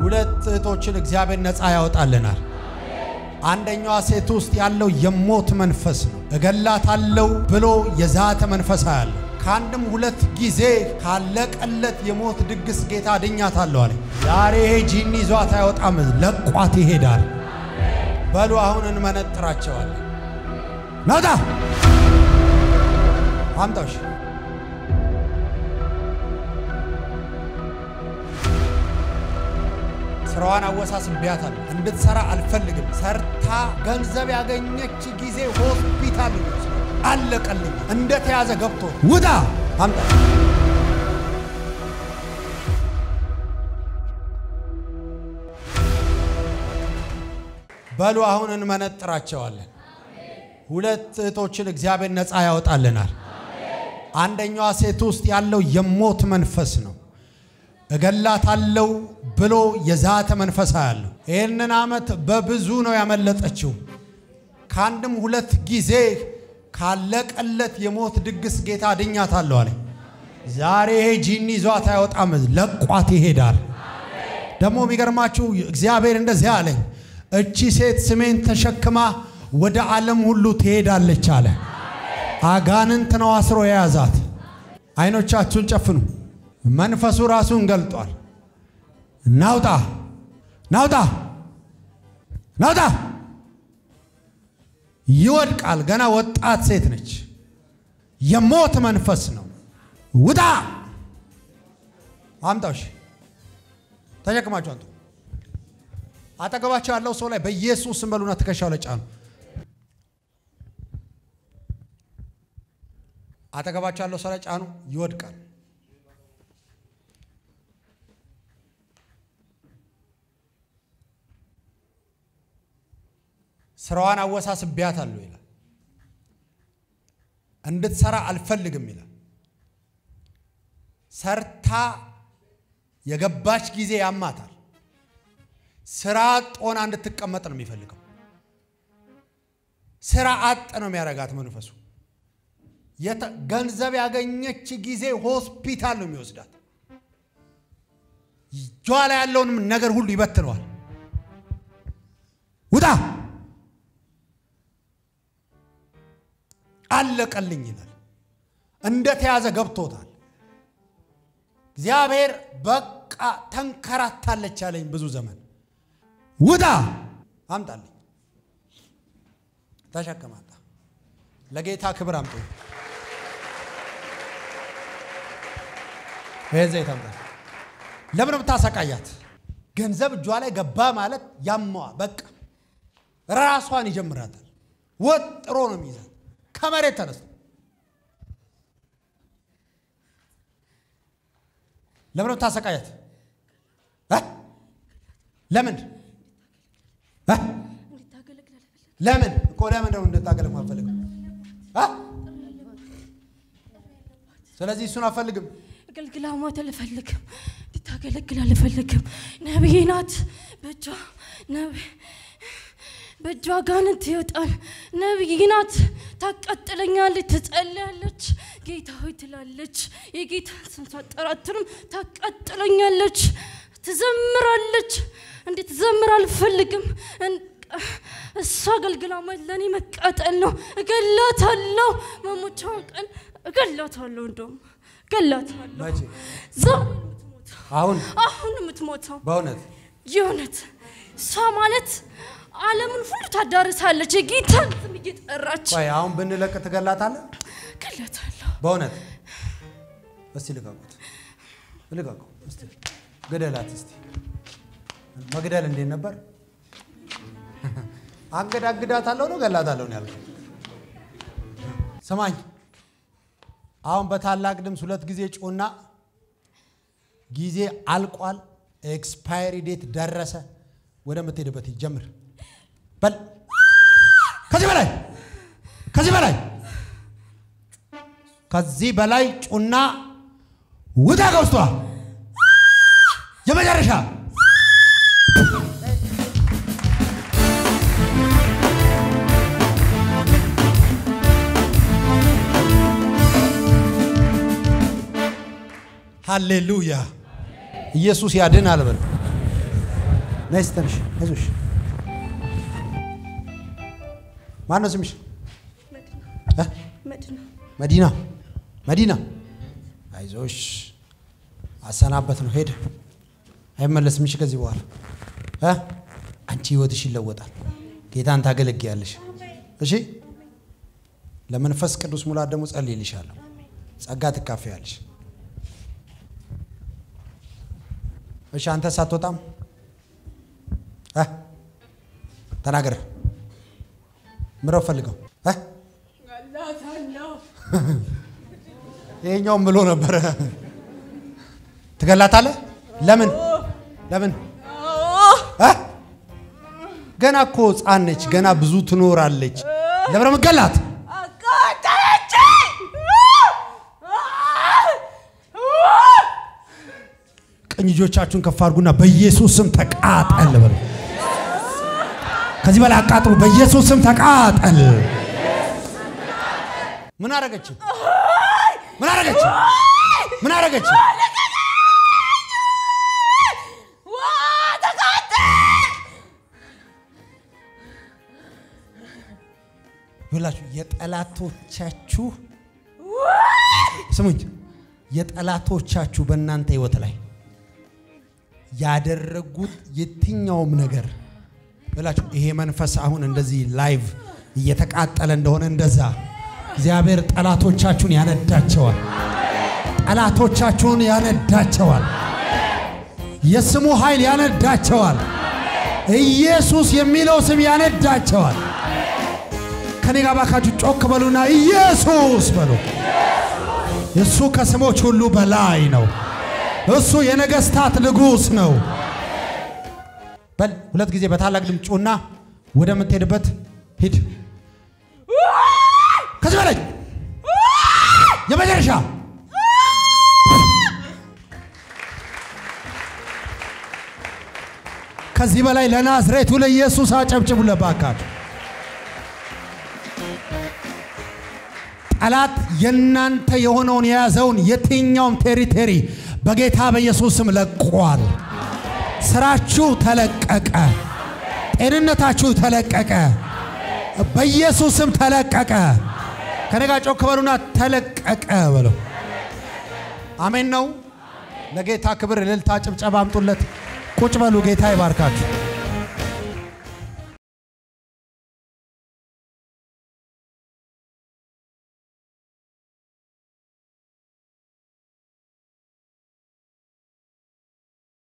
ሁለት እህቶችን እግዚአብሔር ነፃ ያወጣልናል። አንደኛዋ ሴት ውስጥ ያለው የሞት መንፈስ ነው። እገላታለሁ ብሎ የዛተ መንፈስ አያለሁ። ከአንድም ሁለት ጊዜ ካለቀለት የሞት ድግስ ጌታ አድኛታለሁ አለ። ዛሬ ይሄ ጂኒ ይዟት አይወጣም፣ ለቋት ይሄዳል። በሉ አሁን እንመነጥራቸዋለን። ናውጣ አምጣሽ ስራዋን አወሳስቤያታለሁ። እንድትሰራ አልፈልግም። ሰርታ ገንዘብ ያገኘች ጊዜ ሆስፒታል ይወስዳል። አለቀልኝ። እንደተያዘ ገብቶ ውጣ አምጣ በሉ አሁን እንመነጥራቸዋለን። ሁለት እህቶችን እግዚአብሔር ነፃ ያወጣልናል። አንደኛዋ ሴት ውስጥ ያለው የሞት መንፈስ ነው። እገላታለሁ ብሎ የዛተ መንፈስ አያለሁ። ይህንን ዓመት በብዙ ነው ያመለጠችው። ከአንድም ሁለት ጊዜ ካለቀለት የሞት ድግስ ጌታ አድኛታለሁ አለ። ዛሬ ይሄ ጂኒ ይዟት አይወጣም፣ ለቋት ይሄዳል። ደግሞ የሚገርማችሁ እግዚአብሔር እንደዚህ አለኝ፣ እቺ ሴት ስሜን ተሸክማ ወደ ዓለም ሁሉ ትሄዳለች አለ። አጋንንት ነው አስሮ የያዛት። አይኖቻችሁን ጨፍኑ። መንፈሱ ራሱን ገልጧል። ናውጣ ናውጣ ናውጣ ይወድቃል። ገና ወጣት ሴት ነች። የሞት መንፈስ ነው። ውጣ አምጣሽ ተሸክማችሁ አንቱ። አጠገባቸው ያለው ሰው ላይ በኢየሱስ ስም በሉና ትከሻው ላይ ጫኑ። አጠገባቸው ያለው ሰው ላይ ጫኑ። ይወድቃል። ስራዋን አወሳስቤያታለሁ ይላል። እንድትሰራ አልፈልግም ይላል። ሰርታ የገባች ጊዜ ያማታል። ስራ አጥ ሆና እንድትቀመጥ ነው የሚፈልገው። ስራ አጥ ነው የሚያረጋት መንፈሱ። ገንዘብ ያገኘች ጊዜ ሆስፒታል ነው የሚወስዳት። እጇ ላይ ያለውንም ነገር ሁሉ ይበትነዋል። ውጣ አለቀልኝ ይላል። እንደተያዘ ገብቶታል። እግዚአብሔር በቃ ተንከራታለች ያለኝ ብዙ ዘመን ውጣ አምጣልኝ፣ ተሸከማታ ለጌታ ክብር አምጡ። ይህን ዘይት አምጣ። ለምን ብታሰቃያት? ገንዘብ እጇ ላይ ገባ ማለት ያመዋ በቃ ራሷን ይጀምራታል። ወጥሮ ነው የሚይዛት ከመሬት ተነስቶ ለምን ብታሰቃያት? ለምን ለምን እኮ ለምን ነው እንድታገለግ አልፈልግም። ስለዚህ እሱን አልፈልግም። አገልግላ ሞት አልፈልግም። እንድታገለግል አልፈልግም። ነቢይ ናት። በእጇ በእጇ አጋንንት ይወጣል። ነቢይ ናት። ታቃጥለኛለች፣ ትጸልያለች፣ ጌታ ሆይ ትላለች። የጌታ ስም ሳጠራትርም ታቃጥለኛለች፣ ትዘምራለች። እንዴት ዘምር አልፈልግም። እሷ አገልግላ ማለት ለእኔ መቃጠል ነው። እገላታለሁ። መሞቻውን ቀን እገላታለሁ። እንደውም እገላታለሁ። መቼ? ዛሬ አሁን አሁን የምትሞተው በእውነት የእውነት እሷ ማለት ዓለምን ሁሉ ታዳርሳለች። የጌታን ስም እየጠራች ቆይ አሁን ብንለቅ ትገላታለህ? እገላታለሁ። በእውነት እስቲ ልቀቁት፣ ልቀቁ እስቲ ግደላት። እስቲ መግደል እንዴት ነበር? አንገዳግዳታለሁ ነው ገላታለሁ ነው ያልከው? ስማኝ፣ አሁን በታላቅ ድምፅ ሁለት ጊዜ ጩና፣ ጊዜ አልቋል፣ ኤክስፓየሪ ዴት ደረሰ፣ ወደምትሄድበት ጀምር በል። ከዚህ በላይ ከዚህ በላይ ከዚህ በላይ ጩና ውጣ ከውስጧ የመጨረሻ ሃሌሉያ ኢየሱስ ያድናል በል ነይ እስኪ ተነሽ፣ አይዞሽ። ማን ነው ስምሽ? እ? መዲና መዲና። አይዞሽ፣ አሰናበት ነው ሄደ፣ አይመለስም። እሺ ከዚህ በኋላ እ? አንቺ ህይወትሽ ይለወጣል። ጌታን ታገለግያለሽ። እሺ ለመንፈስ ቅዱስ ሙላት ደግሞ ጸልይልሻለሁ። ጸጋ ትካፈያለሽ። እሺ አንተ ሳትወጣም እ? ተናገር። ምረው ፈልገው እ? ይሄኛውም ብሎ ነበረ። ትገላታለህ? ለምን ለምን? እ? ገና እኮ ሕፃን ነች። ገና ብዙ ትኖራለች። ለምን ነው የምትገላት? ቀኝ እጆቻችሁን ከፍ አድርጉና በኢየሱስ ስም ተቃጠል በሉ። ከዚህ በላይ አቃጥሉ። በኢየሱስ ስም ተቃጠል። ምን አረገች? ምን አረገች? ምን አረገች? ይላችሁ የጠላቶቻችሁ ስሙኝ፣ የጠላቶቻችሁ በእናንተ ህይወት ላይ ያደረጉት የትኛውም ነገር ብላችሁ ይሄ መንፈስ አሁን እንደዚህ ላይቭ እየተቃጠለ እንደሆነ እንደዛ እግዚአብሔር ጠላቶቻችሁን ያነዳቸዋል። ጠላቶቻችሁን ያነዳቸዋል። የስሙ ኃይል ያነዳቸዋል። ኢየሱስ የሚለው ስም ያነዳቸዋል። ከኔ ጋር ባካችሁ ጮክ በሉና ኢየሱስ በሉ። እሱ ከስሞች ሁሉ በላይ ነው። እሱ የነገስታት ንጉሥ ነው። በል ሁለት ጊዜ በታላቅ ድምፅ ጩና ወደምትሄድበት ሂድ። ከዚህ በላይ የመጨረሻ ከዚህ በላይ ለናዝሬቱ ለኢየሱስ አጨብጭቡ። ለባካችሁ ጠላት የእናንተ የሆነውን የያዘውን የትኛውም ቴሪቴሪ በጌታ በኢየሱስ ስም ለቋል። ስራችሁ ተለቀቀ። ጤንነታችሁ ተለቀቀ። በኢየሱስ ስም ተለቀቀ። ከነጋ ጮክ በሉና ተለቀቀ በሉ። አሜን ነው። ለጌታ ክብር እልልታ፣ ጭብጨባ አምጡለት። ቁጭ በሉ። ጌታ ይባርካችሁ።